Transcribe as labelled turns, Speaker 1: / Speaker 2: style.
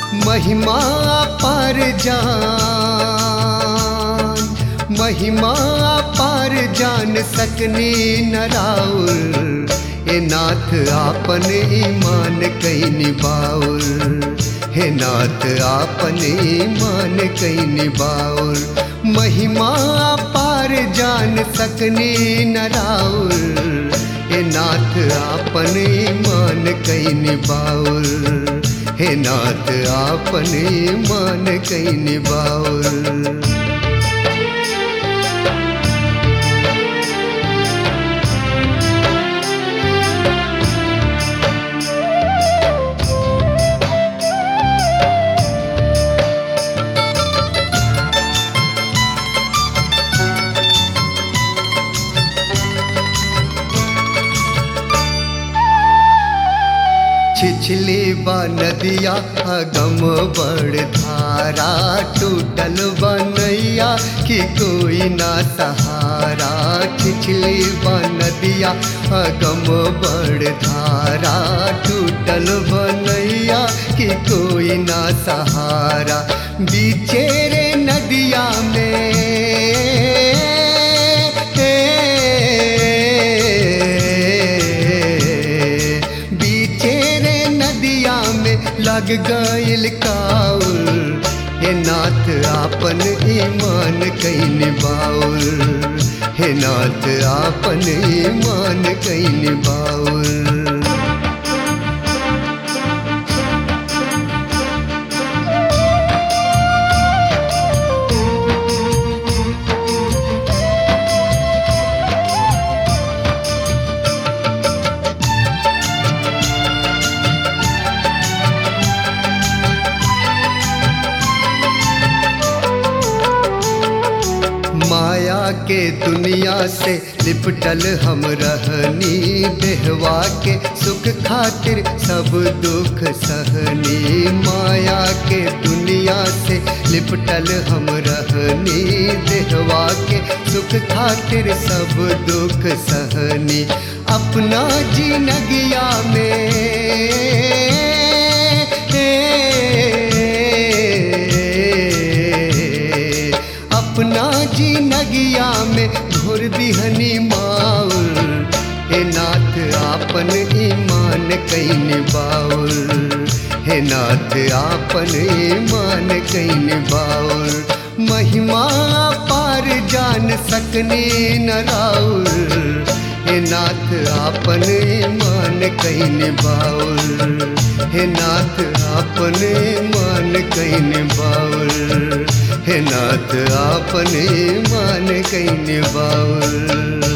Speaker 1: महिमा पर जान महिमा पर जान सकनी नराउर ए नाथ आपन ईमान कई निबाउर हे नाथ आपन ईमान कई निबाउर महिमा पर जान सकनी नराउर हे नाथ आपन ईमान कई निबाउर हे नाथ आपन ईमान कई निबाउर छिछली बा नदिया अगम बड़ धारा टूटल बनैया कि कोई ना सहारा छिछली बा नदिया अगम बड़ धारा टूटल बनैया कि कोई ना सहारा बीचे रे नदिया में बीचे रे नदिया में लग गईल काउल हे नाथ आपन ईमान कई निबाउल हे नाथ आपन ईमान कई निबाउल माया के दुनिया से लिपटल हम रहनी देहवा के सुख खातिर सब दुख सहनी माया के दुनिया से लिपटल हम रहनी देहवा के सुख खातिर सब दुख सहनी अपना जिनगिया में अपना जी नगिया में घुर दिहनी माउल हे नाथ आपन ईमान कई निबाउल हे नाथ आपन ईमान कई निबाउल महिमा पार जान सकने न राउल हे नाथ आपन ईमान कई निबाउल हे नाथ आपन ईमान कई निबाउल हे नाथ आपन ईमान कई निबाउल